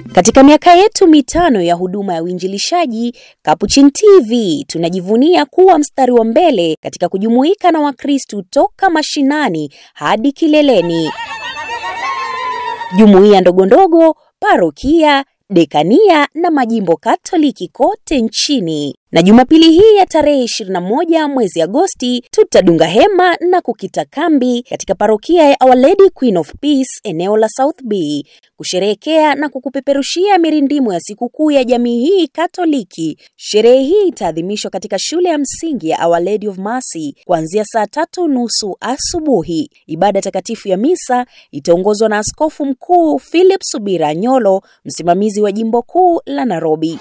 Katika miaka yetu mitano ya huduma ya uinjilishaji, Capuchin TV tunajivunia kuwa mstari wa mbele katika kujumuika na Wakristu toka mashinani hadi kileleni. Jumuiya ndogondogo, parokia, dekania na majimbo Katoliki kote nchini. Na Jumapili hii ya tarehe 21 mwezi Agosti tutadunga hema na kukita kambi katika parokia ya Our Lady Queen of Peace eneo la South B kusherehekea na kukupeperushia mirindimu ya sikukuu ya jamii hii Katoliki. Sherehe hii itaadhimishwa katika shule ya msingi ya Our Lady of Mercy kuanzia saa tatu nusu asubuhi. Ibada takatifu ya misa itaongozwa na Askofu Mkuu Philip Subira Nyolo, msimamizi wa jimbo kuu la Nairobi.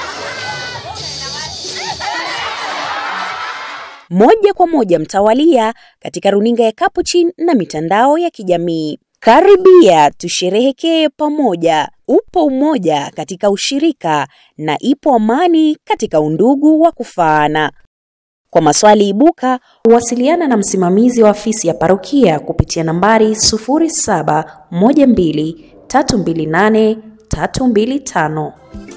moja kwa moja mtawalia katika runinga ya Capuchin na mitandao ya kijamii. Karibia tusherehekee pamoja. Upo umoja katika ushirika na ipo amani katika undugu wa kufaana. Kwa maswali ibuka, wasiliana na msimamizi wa afisi ya parokia kupitia nambari 0712 328 325.